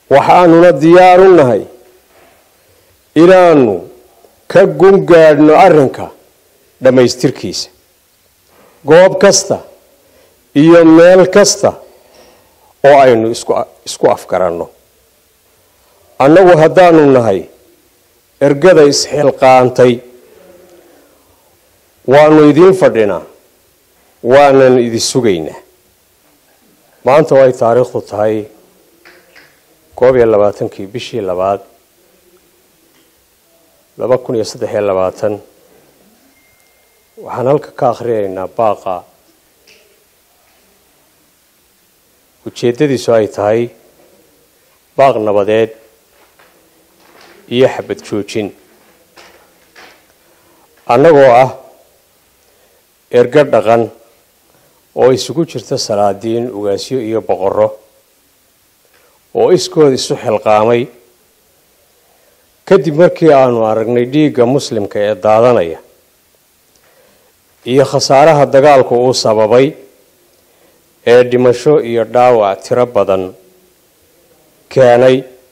waxaanuna diyaar u nahay inaanu ka gungaadhno arrinka dhammaystirkiisa goob kasta iyo meel kasta oo aynu isku afgaranno annagu haddaanu nahay ergada isxilqaantay waanu idiin fadhinaa waanan idin sugaynaa maanta way taariikhdu tahay koob iyo labaatankii bishii labaad laba kun iyo saddex iyo labaatan waxaan halka ka akhriyaynaa baaqa ujeeddadiisu ay tahay baaq nabadeed iyo xabad joojin annagoo ah ergo dhaqan oo isugu jirta salaadiin ugaasyo iyo boqorro oo iskood isu xilqaamay kadib markii aanu aragnay dhiigga muslimka ee daadanaya iyo khasaaraha dagaalku uu sababay ee dhimasho iyo dhaawac tiro badan keenay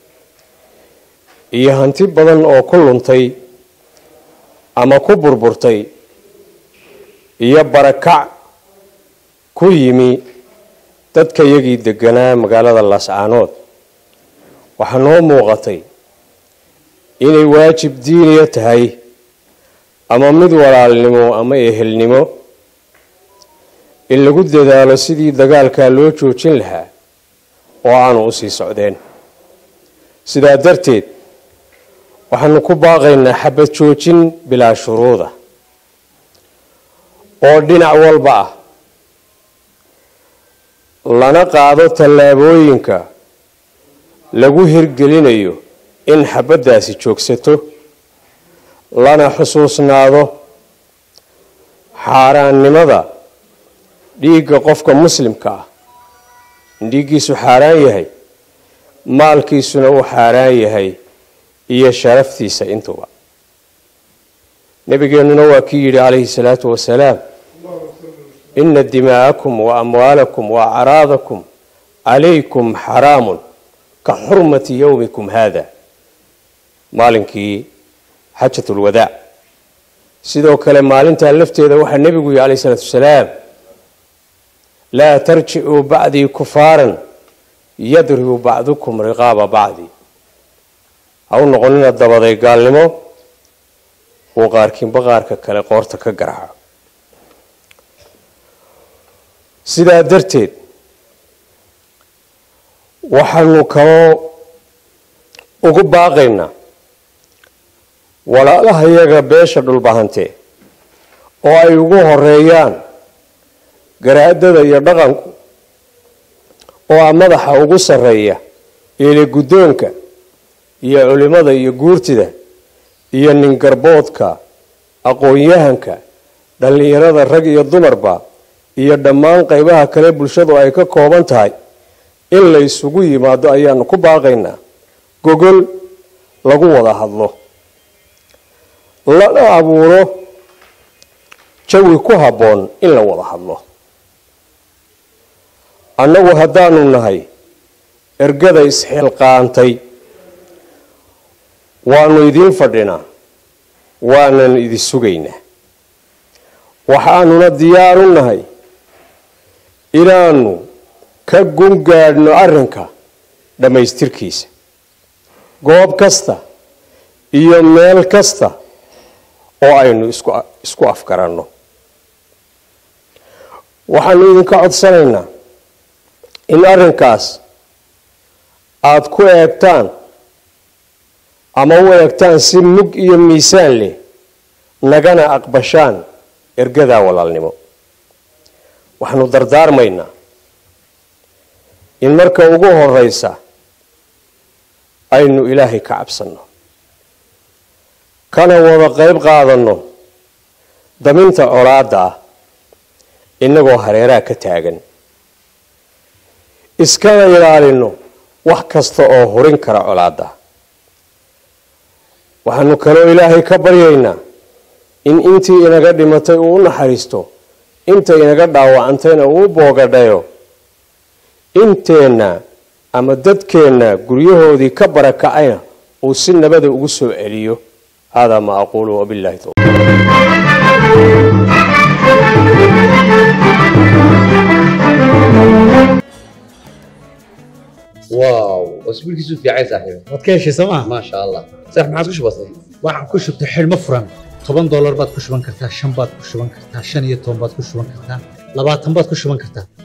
iyo hanti badan oo ku luntay ama ku burburtay iyo barakac ku yimi dadka yagii deganaa magaalada laascaanood waxaa noo muuqatay inay waajib diiniya tahay ama mid walaalnimo ama ehelnimo in lagu dadaalo sidii dagaalkaa loo joojin lahaa oo aanu u sii socdeen sidaa darteed waxaanu ku baaqaynaa xabad joojin bilaa shuruuda oo dhinac walba ah lana qaado tallaabooyinka lagu hirgelinayo in xabaddaasi joogsato lana xusuusnaado xaaraannimada dhiigga qofka muslimka ah in dhiiggiisu xaaraan yahay maalkiisuna uu xaaraan yahay iyo sharaftiisa intuba nabigeennuna waa kii yidhi calayhi salaatu wasalaam ina dimaa'akum wa amwaalakum wa acraadakum calaykum xaraamun ka xurmati yowmikum haada maalinkii xajatulwadaac sidoo kale maalintaa lafteeda waxaa nebigu yihi calayhi salaatu wasalaam laa tarjicuu bacdii kufaaran yadribu bacdukum riqaaba bacdi ha u noqonina dabaday gaalnimo uu qaarkiinba qaarka kale qoorta ka garaaco sidaa darteed waxaanu kaloo ugu baaqaynaa walaalahayaga beesha dhulbahantee oo ay ugu horeeyaan garaadada iyo dhaqanku oo ah madaxa ugu sarreeya eele guddoonka iyo culimada iyo guurtida iyo ningarboodka aqoon-yahanka dhallinyarada rag iyo dumarba iyo dhammaan qeybaha kale bulshadu ay ka kooban tahay in la isugu yimaado ayaanu ku baaqaynaa gogol lagu wada hadlo lana abuuro jawi ku habboon in la wada hadlo annagu haddaanu nahay ergada isxilqaantay waanu idiin fadhinaa waanan idin sugaynaa waxaanuna diyaar u nahay inaanu ka gungaadhno arrinka dhammaystirkiisa goob kasta iyo meel kasta oo aynu isku afgaranno waxaanu idinka codsanaynaa in arrinkaas aada ku eegtaan ama u eegtaan si mug iyo miisaan leh nagana aqbashaan ergadaa walaalnimo waxaanu dardaarmaynaa in marka ugu horeysa aynu ilaahay ka cabsanno kana wada qeyb qaadanno daminta colaadda ah innagoo hareeraha ka taagan iskana ilaalinno wax kasta oo hurin kara colaadda waxaanu kaloo ilaahay ka baryaynaa in intii inaga dhimatay uu u naxariisto inta inaga dhaawacantayna uu boogadhayo inteenna ama dadkeenna guryahoodii ka barakacayna uu si nabada ugu soo celiyo haadaa ma aquulu wabillahi towfiiq واو اسبوعك في عايز صاحبي waad ka heshay sooma ما شاء الله صح ما عادش بسيط waxaan ku shubtay xidhmo furan toban doolar baad ku shuban kartaa shan baad ku shuban kartaa shan iyo toban baad ku shuban kartaa labaatan baad ku shuban kartaa